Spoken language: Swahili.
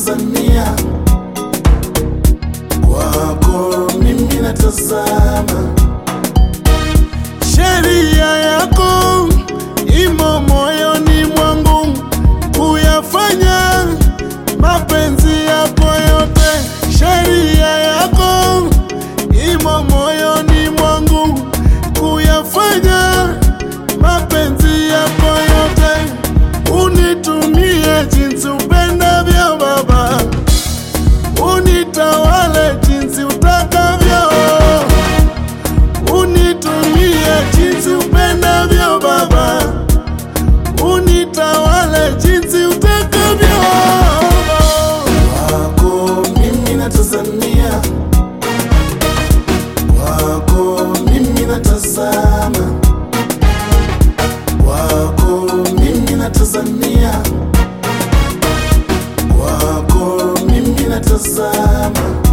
natazamia, kwako mimi natazama. Sheria yako imo moyoni mwangu, kuyafanya mapenzi yako yote. Sheria yako imo moyoni mwangu, kuyafanya mapenzi yako yote. Unitumie jinsi upendavyo Baba, unitawale jinsi utakavyo unitumie jinsi upendavyo Baba, unitawale jinsi utakavyo. Kwako mimi natazamia, kwako mimi natazama, kwako mimi natazamia, kwako mimi natazama.